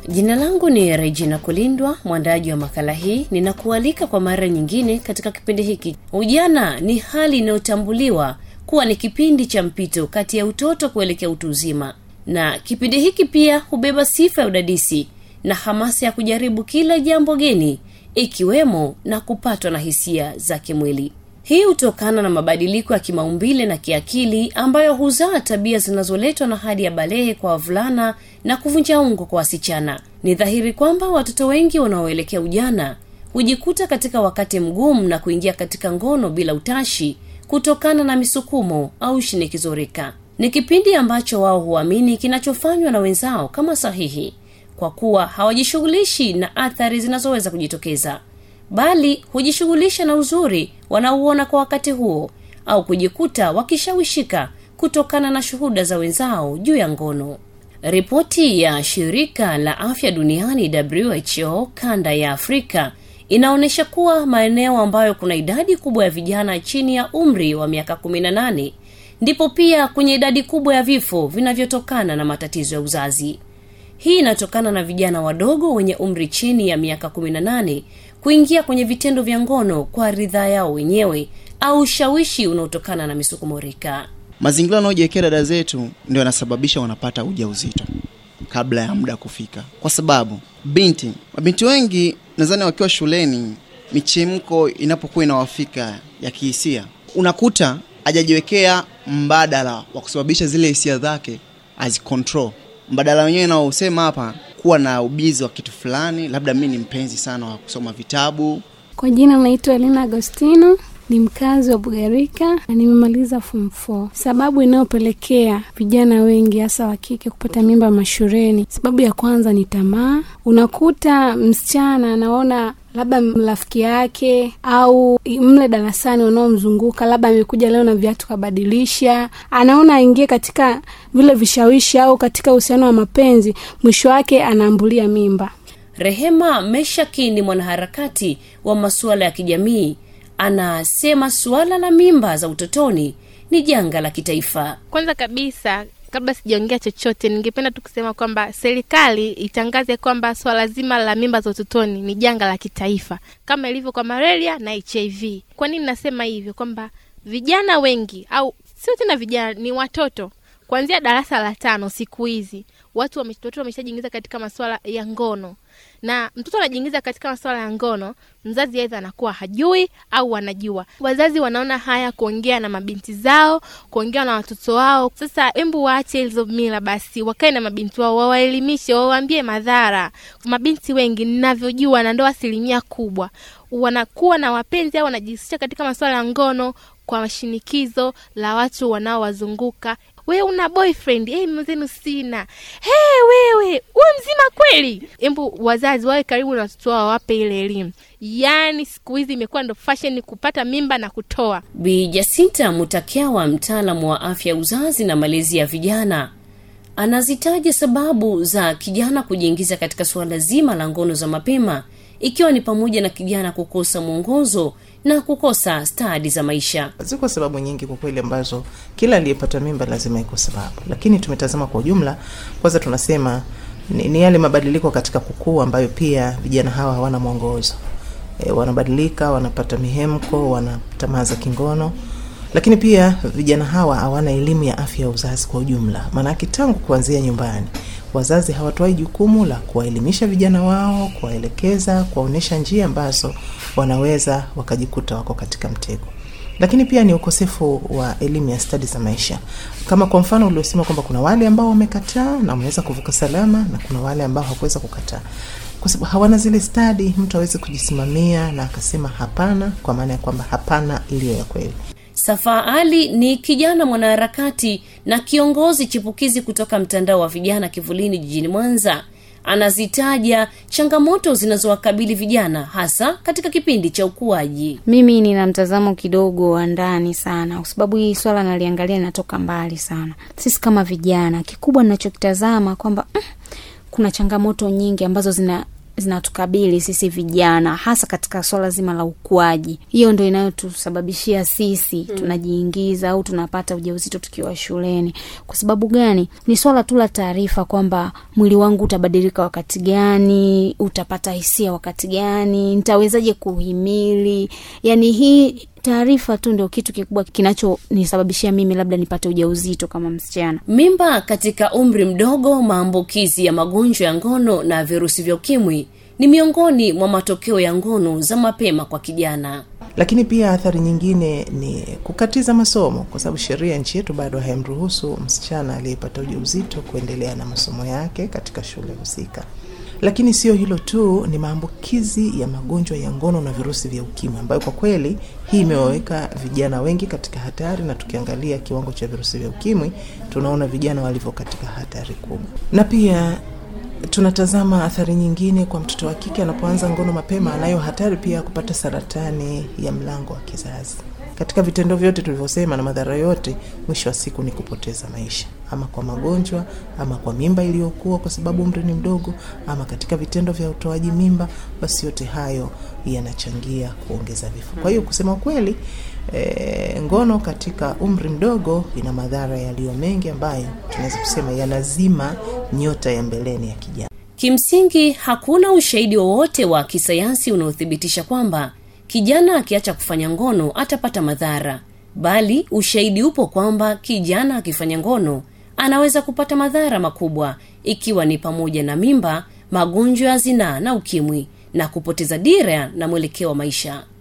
jina langu ni regina kulindwa mwandaji wa makala hii ninakualika kwa mara nyingine katika kipindi hiki ujana ni hali inayotambuliwa kuwa ni kipindi cha mpito kati ya utoto kuelekea utu uzima na kipindi hiki pia hubeba sifa ya udadisi na hamasa ya kujaribu kila jambo geni ikiwemo na kupatwa na hisia za kimwili hii hutokana na mabadiliko ya kimaumbile na kiakili ambayo huzaa tabia zinazoletwa na hadi ya balehe kwa wavulana na kuvunja ungo kwa wasichana ni dhahiri kwamba watoto wengi wanaoelekea ujana hujikuta katika wakati mgumu na kuingia katika ngono bila utashi kutokana na misukumo au shinikizo rika ni kipindi ambacho wao huamini kinachofanywa na wenzao kama sahihi kwa kuwa hawajishughulishi na athari zinazoweza kujitokeza bali hujishughulisha na uzuri wanaouona kwa wakati huo au kujikuta wakishawishika kutokana na shuhuda za wenzao juu ya ngono ripoti ya shirika la afya duniani who kanda ya afrika inaonyesha kuwa maeneo ambayo kuna idadi kubwa ya vijana chini ya umri wa miaka 18 ndipo pia kwenye idadi kubwa ya vifo vinavyotokana na matatizo ya uzazi hii inatokana na vijana wadogo wenye umri chini ya miaka 18 kuingia kwenye vitendo vya ngono kwa ridhaa yao wenyewe au ushawishi unaotokana na misukumorika mazingira wanaojiwekea dada zetu ndio yanasababisha wanapata uja uzito kabla ya muda kufika kwa sababu binti mabinti wengi nadhani wakiwa shuleni michemko inapokuwa inawafika ya kihisia unakuta hajajiwekea mbadala wa kusababisha zile hisia zake azicontrol mbadala wenyewe naosema hapa kuwa na ubizi wa kitu fulani labda mi ni mpenzi sana wa kusoma vitabu Kwa jina naitwa Elina Agostino, ni mkazi wa Bugarika na nimemaliza form 4. Sababu inayopelekea vijana wengi hasa wa kike kupata mimba mashuleni, sababu ya kwanza ni tamaa. Unakuta msichana anaona labda rafiki yake au mle darasani wanaomzunguka labda amekuja leo na viatu kabadilisha, anaona aingie katika vile vishawishi au katika uhusiano wa mapenzi, mwisho wake anaambulia mimba. rehema meshaki ni mwanaharakati wa masuala ya kijamii anasema suala la mimba za utotoni ni janga la kitaifa kwanza kabisa kabla sijaongea chochote ningependa tu kusema kwamba serikali itangaze kwamba swala zima la mimba za utotoni ni janga la kitaifa kama ilivyo kwa malaria na hiv kwa nini nasema hivyo kwamba vijana wengi au sio tena vijana ni watoto kuanzia darasa la tano siku hizi watu wame- watoto wameshajiingiza katika masuala ya ngono na mtoto anajiingiza katika masuala ya ngono mzazi aidha anakuwa hajui au anajua wazazi wanaona haya kuongea na mabinti zao kuongea na watoto wao sasa embu waache hizo mila basi wakae na mabinti wao wawaelimishe wawaambie madhara mabinti wengi ninavyojua na ndo asilimia kubwa wanakuwa na wapenzi au wanajihusisha katika masuala ya ngono kwa shinikizo la watu wanaowazunguka we una boyfriend hey, mwenzenu sina hey, wewe we mzima kweli embu wazazi wawe karibu na watoto wao wawape ile elimu yaani siku hizi imekuwa ndo fashion kupata mimba na kutoa bi jasinta mutakyawa mtaalamu wa afya ya uzazi na malezi ya vijana anazitaja sababu za kijana kujiingiza katika suala zima la ngono za mapema ikiwa ni pamoja na kijana kukosa mwongozo na kukosa stadi za maisha ziko sababu nyingi kwa kweli ambazo kila aliyepata mimba lazima iko sababu lakini tumetazama kwa ujumla kwanza tunasema ni, ni yale mabadiliko katika kukua ambayo pia vijana hawa hawana mwongozo e, wanabadilika wanapata mihemko wana tamaa za kingono lakini pia vijana hawa hawana elimu ya afya ya uzazi kwa ujumla maanake tangu kuanzia nyumbani wazazi hawatoi jukumu la kuwaelimisha vijana wao kuwaelekeza kuwaonyesha njia ambazo wanaweza wakajikuta wako katika mtego lakini pia ni ukosefu wa elimu ya stadi za maisha kama kwa mfano uliosema kwamba kuna wale ambao wamekataa na wameweza kuvuka salama na kuna wale ambao hawakuweza kukataa kwa sababu hawana zile stadi mtu aweze kujisimamia na akasema hapana kwa maana ya kwamba hapana iliyo ya kweli safaa ali ni kijana mwanaharakati na kiongozi chipukizi kutoka mtandao wa vijana kivulini jijini mwanza anazitaja changamoto zinazowakabili vijana hasa katika kipindi cha ukuaji mimi nina mtazamo kidogo wa ndani sana kwa sababu hii swala naliangalia linatoka mbali sana sisi kama vijana kikubwa ninachokitazama kwamba mm, kuna changamoto nyingi ambazo zina zinatukabili sisi vijana hasa katika swala zima la ukuaji hiyo ndo inayotusababishia sisi mm. tunajiingiza au tunapata ujauzito tukiwa shuleni kwa sababu gani ni swala tu la taarifa kwamba mwili wangu utabadilika wakati gani utapata hisia wakati gani nitawezaje kuhimili yani hii taarifa tu ndio kitu kikubwa kinachonisababishia mimi labda nipate ujauzito kama msichana mimba katika umri mdogo maambukizi ya magonjwa ya ngono na virusi vya ukimwi ni miongoni mwa matokeo ya ngono za mapema kwa kijana lakini pia athari nyingine ni kukatiza masomo kwa sababu sheria nchi yetu bado haimruhusu msichana aliyepata ujauzito kuendelea na masomo yake katika shule husika lakini sio hilo tu ni maambukizi ya magonjwa ya ngono na virusi vya ukimwi ambayo kwa kweli hii imewaweka vijana wengi katika hatari na tukiangalia kiwango cha virusi vya ukimwi tunaona vijana walivyo katika hatari kubwa na pia tunatazama athari nyingine kwa mtoto wa kike anapoanza ngono mapema anayo hatari pia ya kupata saratani ya mlango wa kizazi katika vitendo vyote tulivyosema na madhara yote mwisho wa siku ni kupoteza maisha ama kwa magonjwa ama kwa mimba iliyokuwa kwa sababu umri ni mdogo ama katika vitendo vya utoaji mimba basi yote hayo yanachangia kuongeza vifo kwa hiyo kusema kweli e, ngono katika umri mdogo ina madhara yaliyo mengi ambayo tunaweza kusema yanazima nyota ya mbeleni ya kijana kimsingi hakuna ushahidi wowote wa kisayansi unaothibitisha kwamba kijana akiacha kufanya ngono atapata madhara bali ushahidi upo kwamba kijana akifanya ngono anaweza kupata madhara makubwa ikiwa ni pamoja na mimba magonjwa ya zinaa na ukimwi na kupoteza dira na mwelekeo wa maisha